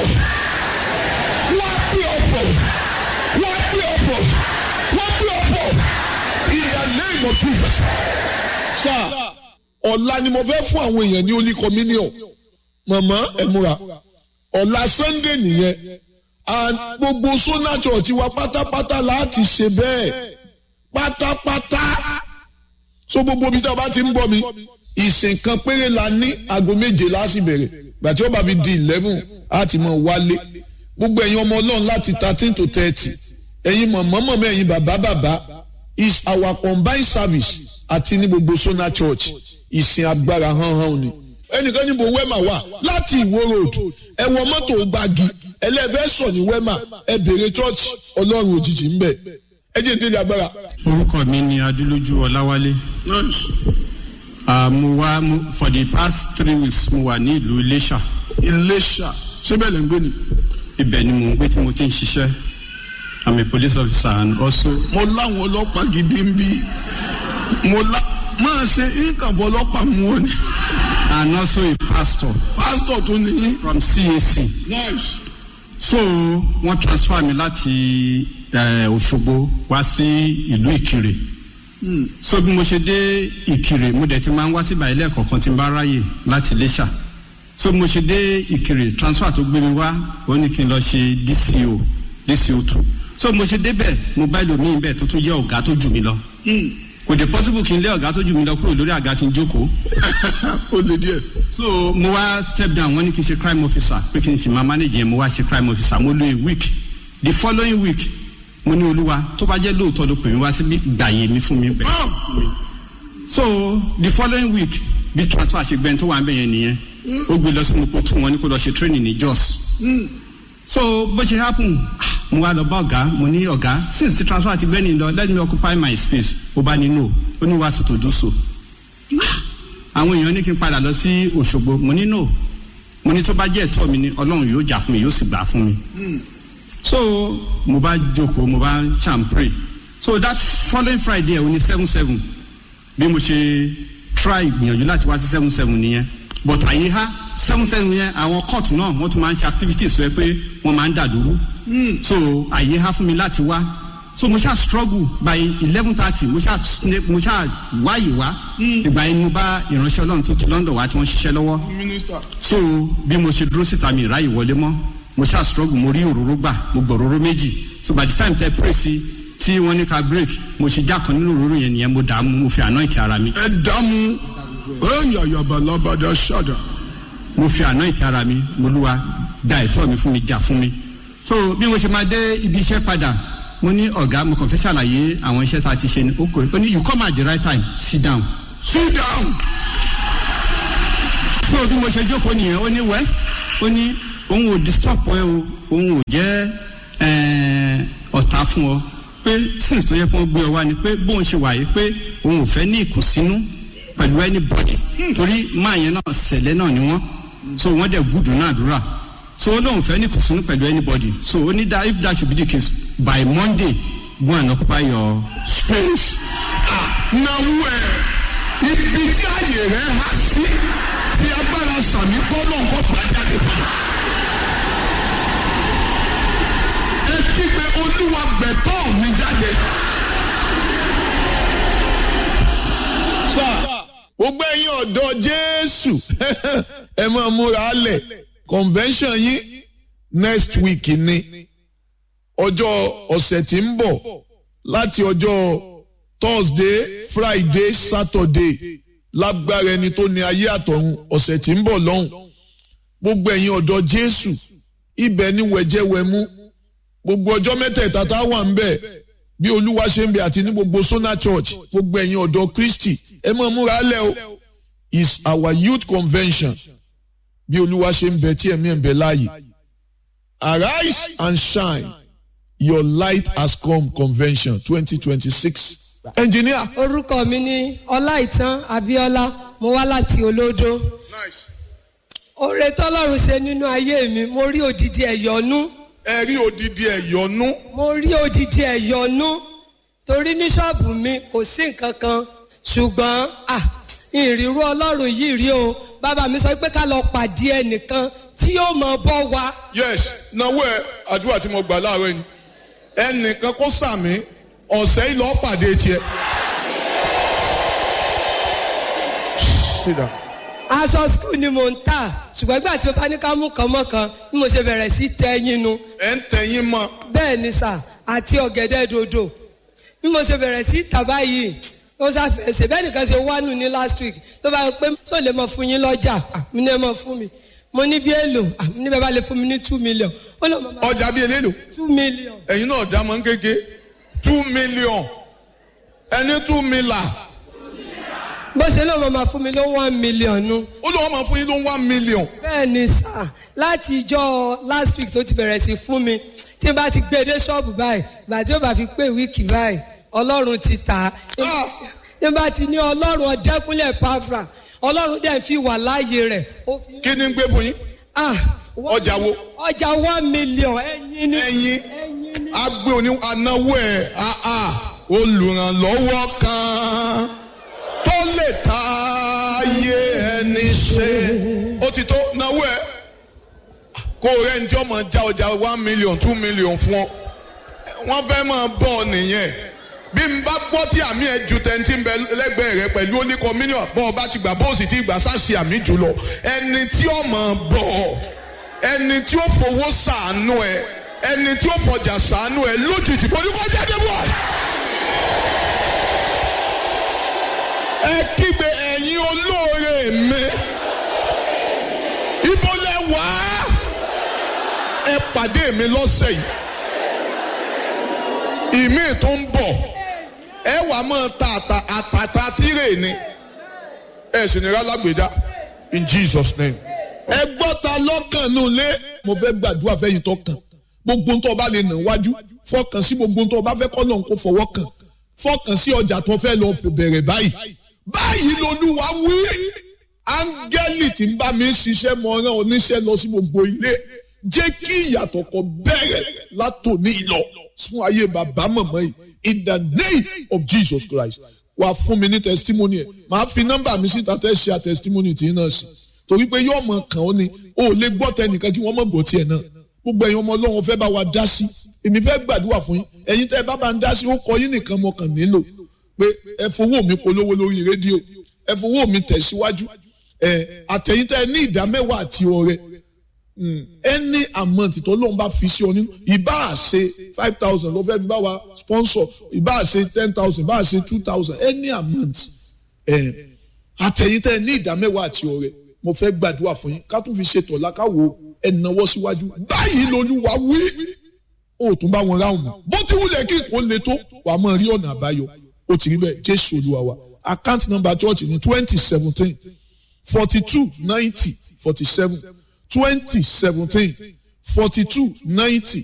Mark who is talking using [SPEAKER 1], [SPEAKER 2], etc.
[SPEAKER 1] wọ́n á gbé ọ̀fọ̀ wọ́n á gbé ọ̀fọ̀ wọ́n á gbé ọ̀fọ̀ in the name of Jesus. sáà ọ̀la ni mo fẹ́ fún àwọn èèyàn ní holy communion màmá ẹ múra ọ̀la sunday nìyẹn and gbogbo sona church wa pátápátá láti ṣe bẹ́ẹ̀ pátápátá so gbogbo ibi tí a bá ti ń bọ̀ mi ìsìn kan péré la ní aago méje láti bẹ̀rẹ̀ gbàtí ó bá fi di eleven á ti mọ̀ wálé gbogbo ẹ̀yin ọmọ ọlọ́run láti thirteen to thirty ẹ̀yin mọ̀mọ́mọ́ ẹ̀yin bàbá bàbá is our combined service àti ní gbogbo sona church ìsìn agbára hánhán ni ẹnìkan níbo wẹ́mà wà láti ìwó road ẹ wọ mọ́tò gbági ẹlẹ́fẹ́ sọ ní wẹ́mà ẹ bèrè church ọlọ́run òjijì ń bẹ̀ ẹ jẹ́ ìdílé agbára.
[SPEAKER 2] orúkọ mi ni adúlójú ọláwálé Ah, mo wá mo- for the past three weeks mo wà ní ìlú iléṣà
[SPEAKER 1] iléṣà síbẹ̀ lè ń gbé ni.
[SPEAKER 2] ibẹ̀ ni mo ń gbé tí mo ti ń ṣiṣẹ́ i'm a police officer and also
[SPEAKER 1] mo láwọn ọlọ́pàá gidi ń bí mo lá máa ṣe ìkàbọ̀ ọlọ́pàá mú ọ ni
[SPEAKER 2] and also a pastor
[SPEAKER 1] pásítọ̀ tó ní.
[SPEAKER 2] from cac
[SPEAKER 1] nice.
[SPEAKER 2] so wọ́n transfer mi láti eh, òṣogbo wá sí ìlú ìkirè so bí mo ṣe dé ìkirè mo dẹ̀ ti máa ń wá síbà ilé ẹ̀kọ́ kan tí n bá ráyè láti iléṣà so bí mo ṣe dé ìkirè transfer tó gbé mi wá ó ní kí n lọ ṣe dco dco two so bí mo ṣe débẹ̀ mo bá ẹlòmíì bẹ́ẹ̀ tó tún jẹ́ ọ̀gá tó jù mí lọ kò dé possible kí n lé ọ̀gá tó jù mí lọ kúrò lórí àga kí n jókòó
[SPEAKER 1] ó lè díẹ̀.
[SPEAKER 2] so mo wá step down wọ́n ní kí n ṣe crime officer pé kí n ṣe máa manage yẹn mo wá ṣe crime officer mo lo a week the following week mo ní olúwa tó bá jẹ́ lóòótọ́ ló pè mí wá síbí gbàyè mi fún mi bẹ́ẹ̀. so the following week bí transfer ṣe gbẹ́ni tó wà ń bẹ̀ yẹn nìyẹn ó gbé lọ sí mo kó tún wọn ní kó lọ ṣe training ní jos so bó ṣe happen ah, mo wá lọ bá ọ̀gá mo ní ọ̀gá since the transfer ti gbẹ́ni lọ let me occupy my space ó bá ní no ó ní wàá sòtò dùn so àwọn èèyàn ní kí n padà lọ sí òṣogbo mo ní no mo ní tó bá jẹ́ ẹ̀tọ́ mi ni ọlọ́run yóò jà fún mi yóò sì gbà fún mi so mo bá jókòó mo bá ṣàn pray so that following friday ẹ̀ o ní seven seven bí mo ṣe try gbìyànjú láti wá sí seven seven nìyẹn but àyè ha seven seven yẹn àwọn court náà wọ́n tún máa ń ṣe activities rẹ pé wọ́n máa ń dàdúró so àyè ha fún mi láti wá so mo ṣáà struggle by eleven thirty mo ṣáà sne- mo ṣáà wáyè wá ìgbà yẹn ni mo bá ìránṣẹ́ ọlọ́run tó ti london wá tí wọ́n ṣiṣẹ́ lọ́wọ́
[SPEAKER 1] mínísítà.
[SPEAKER 2] so bí mo ṣe dúró síta mi ìráyè wọlé mọ́ mo ṣáà struggle mo rí òróró gbà mo gbọ́ òróró méjì so by the time tẹ pray sí tí wọ́n ní ká break mo ṣe já kan nínú òróró yẹn nìyẹn mo dààmú mo fi anoint ara mi
[SPEAKER 1] ẹ dààmú ẹ̀yà yabalabada ṣàdá.
[SPEAKER 2] mo fi anoint ara mi mo lúwa da ẹ̀tọ́ mi fún mi jà fún mi so bí mo ṣe máa dé ibi iṣẹ́ padà mo ní ọ̀gá mo kàn fẹ́ ṣàlàyé àwọn iṣẹ́ tá a ti ṣe ní oko ó ní you come at the right time sit down
[SPEAKER 1] sit down.
[SPEAKER 2] so bí mo ṣe jókòó nìyẹn ó ní wẹ́ ó ní òun ò disturb ẹ o òun ò jẹ́ eh, ọ̀tá fún ọ pé since tó yẹ kó gbé ọ wá ni pé bóun ṣe wà yìí pé òun ò fẹ́ ní ìkùnsínú pẹ̀lú anybody torí máa yẹn náà sẹ̀lẹ̀ náà ni wọ́n so wọ́n dẹ̀ gùdù náà dúrà so ó lóun fẹ́ ní ìkùnsínú pẹ̀lú anybody so ó ní that if that should be the case by monday go and occupy your
[SPEAKER 1] space. náwó ẹ ibi tí àyè rẹ há sí tí agbára sàmì gbọ́dọ̀ nǹkan pàjáde pa. ẹ kígbe olúwa gbẹ̀tọ́ mi jáde. sá gbogbo ẹ̀yin ọ̀dọ́ jésù ẹ máa múra lẹ̀ convention yín next week ni ọjọ́ ọ̀sẹ̀ tí ń bọ̀ láti ọjọ́ thursday friday saturday lágbára ẹni tó ní ayé àtọ̀run ọ̀sẹ̀ tí ń bọ̀ lọ́hùn gbogbo ẹ̀yin ọ̀dọ́ jésù ibẹ̀ ni wẹ̀jẹ̀wẹ̀mú gbogbo ọjọ́ mẹ́tẹ̀ẹ̀ta tá a wà ń bẹ̀ bí olúwa ṣe ń bẹ àti ní gbogbo sona church gbogbo ẹ̀yin ọ̀dọ́ kristi ẹ máa múra lẹ̀ o is our youth convention bí olúwa ṣe ń bẹ tí ẹ̀mí ẹ̀ ń bẹ láàyè arise and shine your light has come convention twenty twenty six engineer.
[SPEAKER 3] orúkọ mi ní ọláìtàn abíọ́lá mo wá láti olódó oore tọ́lọ́run ṣe nínú ayé mi mo rí òdìdí ẹ̀yọ́nú
[SPEAKER 1] ẹ rí odidi ẹ̀yọ́nú.
[SPEAKER 3] mo rí òdìdí ẹ̀yọ́nú torí ní ṣọ́ọ̀bù mi kò sí nǹkan kan ṣùgbọ́n ah ìrírú ọlọ́run yìí rí o bàbá mi sọ pé ká lọ pàdé ẹnìkan tí yóò mọ bọ́ wa
[SPEAKER 1] yes náwó ẹ àdúrà tí mo gbà láàárọ̀ yìí ẹnìkan kó sàmì ọ̀sẹ̀ yìí lọ́ọ́ pàdé tiẹ̀. Sit down.
[SPEAKER 3] aṣọ skul ni mò ń tà ṣùgbọ́n ìgbà tí mo bá ní ká mú kan mọ́ kan bí mo ṣe bẹ̀rẹ̀ sí tẹ́yìn nu
[SPEAKER 1] ẹ ń tẹ̀yìn mọ́
[SPEAKER 3] bẹ́ẹ̀ ni sà àti ọ̀gẹ̀dẹ̀ dòdò bí mo ṣe bẹ̀rẹ̀ sí tà báyìí ó sáfẹ́ ṣe bẹ́ẹ̀ nìkan ṣe wá nù ní last week ló bá yọ pé tó lè mọ fún yín lọ́jà Ah, mi ní ẹ mọ fún mi mo ní bí èlò Ah, mi ní bẹ́ẹ̀ bá lè fún mi ní two million ó lọ mọ
[SPEAKER 1] ọjà bíi eléèlò
[SPEAKER 3] two million
[SPEAKER 1] ẹ̀yin náà dá mọ́ ń kéke two million ẹni two million
[SPEAKER 3] bó ṣe ló mọ máa fún mi ló one million nu
[SPEAKER 1] ó lọ́wọ́ máa fún yín ló ń one million
[SPEAKER 3] bẹ́ẹ̀ ni sà láti ìjọ last week tó ti bẹ̀rẹ̀ sí fún mi tí n bá ti gbé dé ṣọ́ọ̀bù báyìí ìgbà tí ó bá fi pé wíìkì báyìí ọlọ́run ti tà á
[SPEAKER 1] Ah.
[SPEAKER 3] tí n bá ti ní ọlọ́run ọ̀dẹ́kúnlẹ̀ pàfra ọlọ́run dẹ̀ fi wà láàyè rẹ̀ ó fi
[SPEAKER 1] kí ni ń gbé fún yín
[SPEAKER 3] ah
[SPEAKER 1] Ọjà wo?
[SPEAKER 3] ọjà one million ẹyin ni
[SPEAKER 1] ẹ̀yin
[SPEAKER 3] ẹyin ni
[SPEAKER 1] agbe òní anáwó ẹ̀ àà olùrànlọ́wọ́ kan tó lè ta ayé ẹni ṣe ó ti tó náwó ẹ̀ kó o rẹ̀ ń jọ́ mọ̀ já ọjà one million two million fún ọ wọ́n fẹ́ máa bọ̀ ọ nìyẹn bí n bá gbọ́ tí àmì ẹ̀ ju tẹ̀ntì ń bẹ lẹ́gbẹ̀ẹ́ rẹ pẹ̀lú oníkọ mílíọ̀n bọ́ ọ bá ti gbà bó o sì ti gbà sáàsì àmì jù lọ ẹni tí ó máa bọ̀ ọ ẹni tí ó fowó sàánú ẹ ẹni tí ó fọjà sàánú ẹ lójijì kò ní kó jáde bọ̀. ẹ kígbe ẹ̀yin olóore mi ibo lẹ wá ẹ pàdé mi lọ́sẹ̀ yìí ìmí tó ń bọ̀ ẹ wàá máa ta àtà àtàtà tírè ni ẹ sì ní rálágbèdá in Jesus name. ẹ gbọ́ ta lọ́kàn nù lé mo fẹ́ gbàdúrà fẹ́yìn tó kàn gbogbo ń tó bá lè nà wájú fọkàn sí gbogbo ń tó bá fẹ́ kọ́ lọ́n kó fọwọ́ kàn fọkàn sí ọjà tó fẹ́ lọ fò bẹ̀rẹ̀ báyìí báyìí lolúwa wí áńgẹ́lì tí ń bá mi ṣiṣẹ́ mọ rán oníṣẹ́ lọ sí gbogbo ilé jẹ́ kí ìyàtọ̀ kan bẹ̀rẹ̀ látòní lọ fún ayé bàbá màmá yìí in the name of Jesus Christ wà fún mi ní testimony ẹ̀ màá fi nọ́mbà mi síta tẹ́ ṣe testimony tí náà sí torí pé yóò mọ kàn ó ni o ò lè gbọ́ tẹnìkan kí wọ́n mọ̀ gbọ́ tiẹ̀ náà gbogbo ẹ̀yin ọmọ ọlọ́run fẹ́ bá wa dá sí èmi fẹ́ gbàdúrà fún yín ẹ̀yin tẹ́ ẹ bá bá ń dá sí ó kọ yín nìkan mo kàn nílò pé ẹ fowó mi polówó lórí rédíò ẹ fowó mi tẹ̀síwájú ẹ àtẹ̀yìn tẹ́ ẹ ní ìdá mẹ́wàá àti ọrẹ any amount tó lóun bá fi sí ọ nínú ìbá ṣe five thousand ló fẹ́ fi bá wa sponsor ìbá ṣe ten thousand ìbá ṣe two thousand any amount ẹ àtẹ̀yìn tẹ́ ẹ ní ìdá mẹ́wàá àti ọrẹ mo fẹ́ gbàdúrà fún yín ká tún fi ṣètò ọ̀la ká wo ẹ̀nàwọ́ síwájú báyìí lolúwa wí ó tún bá wọn ráhùn mọ́ bó ti wulẹ̀ kí nǹkan le tó wà á mọ̀ rí ọ̀nà àbáyọ ó ti rí bẹ́ẹ̀ jésù olúwa wa account number church ní twenty seventeen forty two ninety forty seven twenty seventeen forty two ninety